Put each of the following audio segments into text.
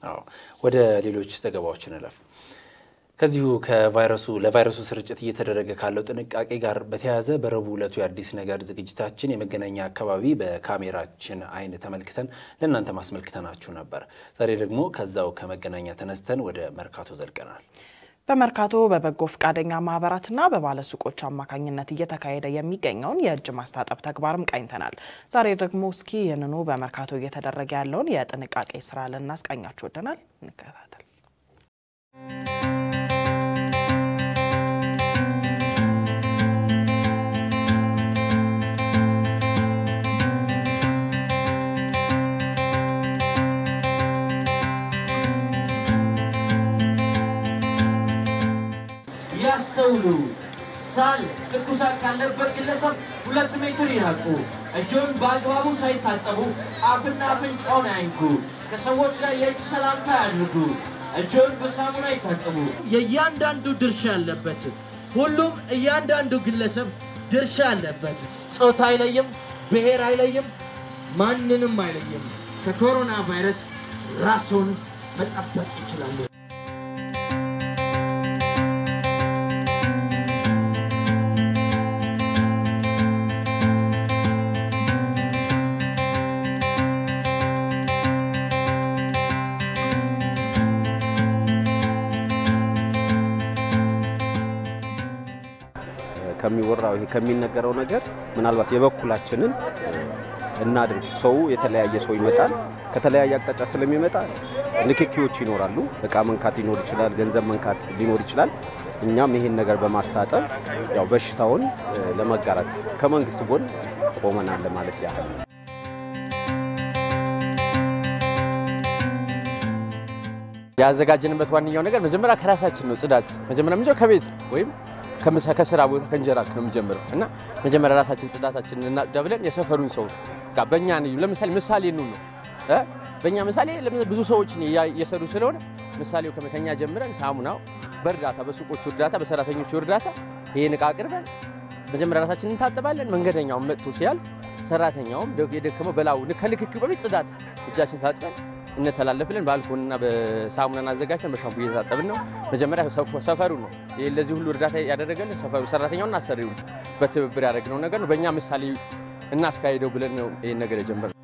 አዎ ወደ ሌሎች ዘገባዎች እንለፍ። ከዚሁ ከቫይረሱ ለቫይረሱ ስርጭት እየተደረገ ካለው ጥንቃቄ ጋር በተያያዘ በረቡዕ ዕለቱ የአዲስ ነገር ዝግጅታችን የመገናኛ አካባቢ በካሜራችን አይን ተመልክተን ለእናንተ ማስመልክተናችሁ ነበር። ዛሬ ደግሞ ከዛው ከመገናኛ ተነስተን ወደ መርካቶ ዘልቀናል። በመርካቶ በበጎ ፈቃደኛ ማህበራትና በባለሱቆች አማካኝነት እየተካሄደ የሚገኘውን የእጅ ማስታጠብ ተግባርም ቃኝተናል። ዛሬ ደግሞ እስኪ ይህንኑ በመርካቶ እየተደረገ ያለውን የጥንቃቄ ስራ ልናስቃኛችሁ ወደናል። እንከታተል። ያስተውሉ። ሳል ትኩሳት ካለበት ግለሰብ ሁለት ሜትር ይራቁ። እጆን በአግባቡ ሳይታጠቡ አፍና አፍንጫውን አይንኩ። ከሰዎች ጋር የእጅ ሰላምታ ያድርጉ። እጆን በሳሙና ይታጠቡ። የእያንዳንዱ ድርሻ አለበት። ሁሉም እያንዳንዱ ግለሰብ ድርሻ አለበት። ጾታ አይለይም፣ ብሔር አይለይም፣ ማንንም አይለይም። ከኮሮና ቫይረስ ራስዎን መጠበቅ ይችላሉ። ከሚወራው ይሄ ከሚነገረው ነገር ምናልባት የበኩላችንን እናድርግ። ሰው የተለያየ ሰው ይመጣል። ከተለያየ አቅጣጫ ስለሚመጣ ንክኪዎች ይኖራሉ። እቃ መንካት ሊኖር ይችላል፣ ገንዘብ መንካት ሊኖር ይችላል። እኛም ይሄን ነገር በማስታጠብ ያው በሽታውን ለመጋራት ከመንግስት ጎን ቆመናል ማለት ያህል ያዘጋጀንበት ዋነኛው ነገር መጀመሪያ ከራሳችን ነው። ጽዳት መጀመሪያ የምንጀምረው ከቤት ወይም ከስራ ቦታ ከእንጀራ ነው የምንጀምረው እና መጀመሪያ ራሳችን ጽዳታችንን እናጽዳ ብለን የሰፈሩን ሰው ጋር በእኛ ለምሳሌ ምሳሌ ኑ ነው በእኛ ምሳሌ ብዙ ሰዎችን እየሰሩ ስለሆነ ምሳሌው ከመተኛ ጀምረን ሳሙናው በእርዳታ በሱቆቹ እርዳታ በሰራተኞቹ እርዳታ ይህን እቃ አቅርበን መጀመሪያ ራሳችን እንታጠባለን። መንገደኛውን መጥቶ ሲያልፍ ሰራተኛውም የደከመው በላው ከንክኪው በፊት ጽዳት እጃችን ታጥበን እንተላለፍለን ባልኮንና በሳሙናን አዘጋጅተን በሻምፑ እየታጠብን ነው። መጀመሪያ ሰፈሩ ነው ይህ ለዚህ ሁሉ እርዳታ ያደረገልን ሰፈሩ ሰራተኛውና አሰሪውን በትብብር ያደረግነው ነገር ነው። በእኛ ምሳሌ እናስካሄደው ብለን ነው ይህን ነገር የጀመርነው።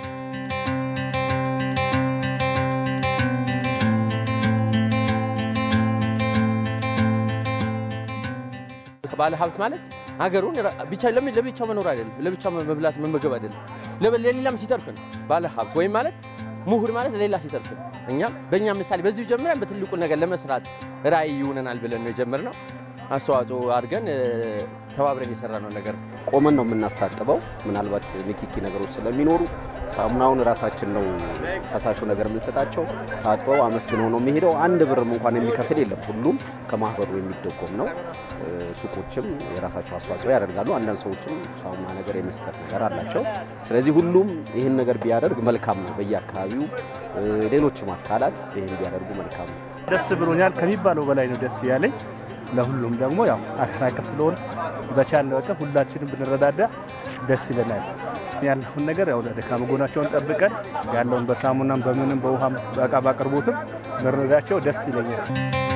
ባለ ሀብት ማለት ሀገሩን ብቻ ለብቻው መኖር አይደለም፣ ለብቻው መብላት መመገብ አይደለም፣ ለሌላም ሲተርፍ ነው ባለ ሀብት ወይም ማለት ምሁር ማለት ሌላ ሲተርፍ ነው። እኛም በእኛ ምሳሌ በዚሁ ጀምረን በትልቁ ነገር ለመስራት ራዕይ ይሆነናል ብለን ነው የጀመርነው። አስተዋጽኦ አድርገን ተባብረን የሰራነው ነገር ቆመን ነው የምናስታጥበው። ምናልባት ንኪኪ ነገሮች ስለሚኖሩ ሳሙናውን ራሳችን ነው ፈሳሹ ነገር የምንሰጣቸው። ታጥበው አመስግነው ነው የሚሄደው። አንድ ብርም እንኳን የሚከፍል የለም። ሁሉም ከማህበሩ የሚደጎም ነው። ሱቆችም የራሳቸው አስተዋጽኦ ያደርጋሉ። አንዳንድ ሰዎችም ሳሙና ነገር የመስጠት ነገር አላቸው። ስለዚህ ሁሉም ይህን ነገር ቢያደርግ መልካም ነው። በየአካባቢው ሌሎችም አካላት ይህን ቢያደርጉ መልካም ነው። ደስ ብሎኛል። ከሚባለው በላይ ነው ደስ ያለኝ። ለሁሉም ደግሞ ያው አገር አቀፍ ስለሆነ በቻልነው አቅም ሁላችንም ብንረዳዳ ደስ ይለናል። ያለውን ነገር ያው ደካማ ጎናቸውን ጠብቀን ያለውን በሳሙናም በምንም በውሃም በእቃ ባቅርቦትም መረዳቸው ደስ ይለኛል።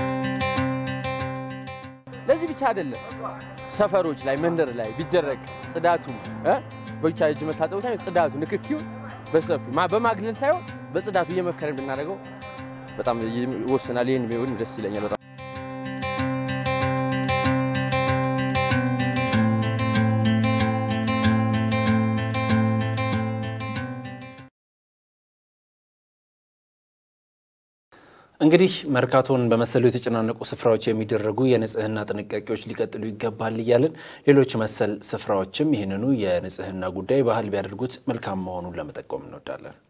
ለዚህ ብቻ አይደለም፣ ሰፈሮች ላይ መንደር ላይ ቢደረግ ጽዳቱ በብቻ እጅ መታጠቡ ሳይሆን ጽዳቱ ንክኪው በሰፊ በማግለል ሳይሆን በጽዳቱ እየመከረን ብናደርገው በጣም ይወስናል። ይህን ቢሆን ደስ ይለኛል በጣም እንግዲህ መርካቶን በመሰሉ የተጨናነቁ ስፍራዎች የሚደረጉ የንጽህና ጥንቃቄዎች ሊቀጥሉ ይገባል እያልን ሌሎች መሰል ስፍራዎችም ይህንኑ የንጽህና ጉዳይ ባህል ቢያደርጉት መልካም መሆኑን ለመጠቆም እንወዳለን።